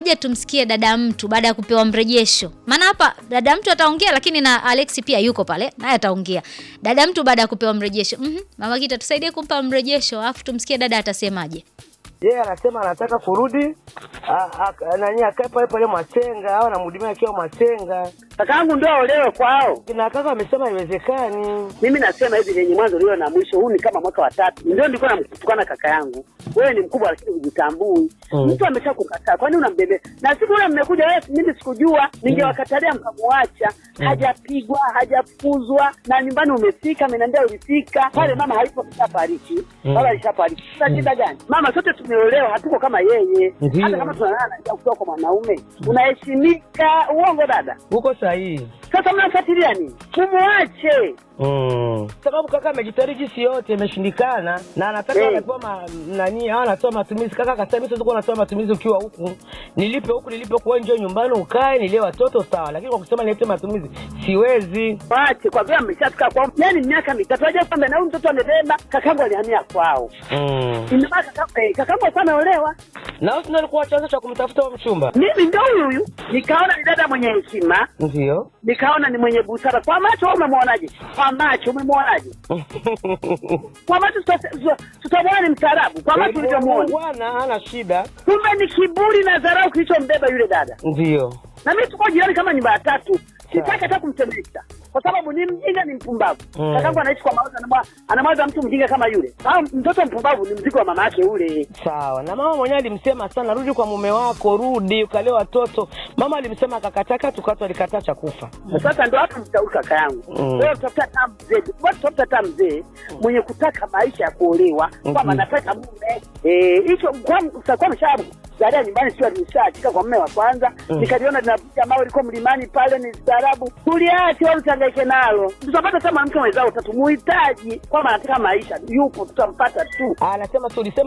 ngoja tumsikie dada mtu baada ya kupewa mrejesho. Maana hapa dada mtu ataongea, lakini na Alex pia yuko pale naye ataongea. Dada mtu baada ya kupewa mrejesho. Mhm, mama Gita tusaidie kumpa mrejesho, alafu tumsikie dada atasemaje. yeye anasema anataka kurudi a- a- nani akae pale pale Mwasenga au anamhudumia akiwa Mwasenga. Kakaangu ndio aolewe kwao. Na kaka amesema haiwezekani. Mimi nasema hivi lenye mwanzo lio na mwisho, huu ni kama mwaka wa tatu. Ndio nilikuwa namtukana kaka yangu, wewe ni mkubwa lakini hujitambui. Mm. Mtu amesha kukataa, kwani unambebe? Na siku ile mmekuja wewe, mimi sikujua, ningewakatalia mkamwacha. Hajapigwa, hajafukuzwa na nyumbani umefika, ameniambia ulifika pale. Mama haipo kishafariki, baba alishafariki. Sasa shida gani? Mama sote tumeolewa, hatuko kama yeye. Ndiyo. Hata kama tunalala na kutoka kwa mwanaume, unaheshimika. Uongo dada? Uko sahihi. Sasa mnafuatilia nini? Mumwache. Mm. Sababu kaka amejitahidi jinsi yote imeshindikana na anataka Eh. anapewa ma, nani au anatoa matumizi. Kaka akasema mimi siwezi kuwa natoa matumizi ukiwa huku, nilipe huku nilipe kwa njoo nyumbani ukae nilie watoto sawa, lakini kwa kusema nilete matumizi siwezi. Wache kwa vile ameshafika kwao, yani miaka mitatu aje kwamba na huyu mtoto amebeba, kakangu alihamia kwao. Mm. Inabaki kaka eh, kakangu alikuwa ameolewa. Na wewe ndio ulikuwa chanzo cha kumtafuta huyo mchumba? Mimi ndio huyu huyu, nikaona ni dada mwenye heshima, Ndio. nikaona ni mwenye busara. Kwa macho wewe umemwonaje? Kwa macho umemwonaje? Kwa macho tuta- tuta- tutamwona ni mstaarabu. Kwa macho ulivyomuona, Bwana hana shida. kumbe ni kiburi na dharau kilichombeba yule dada. Ndio. na mimi tuko jirani kama nyumba ya tatu, sitaki hata kumtemesha kwa sababu ni mjinga, ni mpumbavu. Mm. Kakangu anaishi kwa mawazo, anamwa- anamwaza mtu mjinga kama yule, au mtoto mpumbavu ni mzigo wa mama yake ule. Sawa. Na mama mwenyewe alimsema sana, rudi kwa mume wako, rudi ukalee watoto. Mama alimsema akakataa, tukatu alikataa cha kufa. Sasa ndo hapo mshauri kaka yangu, Mm. wewe utafuta hata mzee, wewe utafuta hata mzee mwenye kutaka maisha ya kuolewa, kwamba Mhm. nataka mume eh, hicho kwa utakuwa mshabu zalia nyumbani, sio alishachika kwa mume wa kwanza, Mm. nikaliona linapiga mawe liko mlimani pale, ni staarabu, tuliache wala usihangaike nalo, tutapata hata mwanamke mwenzao, utatumuhitaji kwamba anataka maisha, yupo, tutampata tu. Anasema tulisema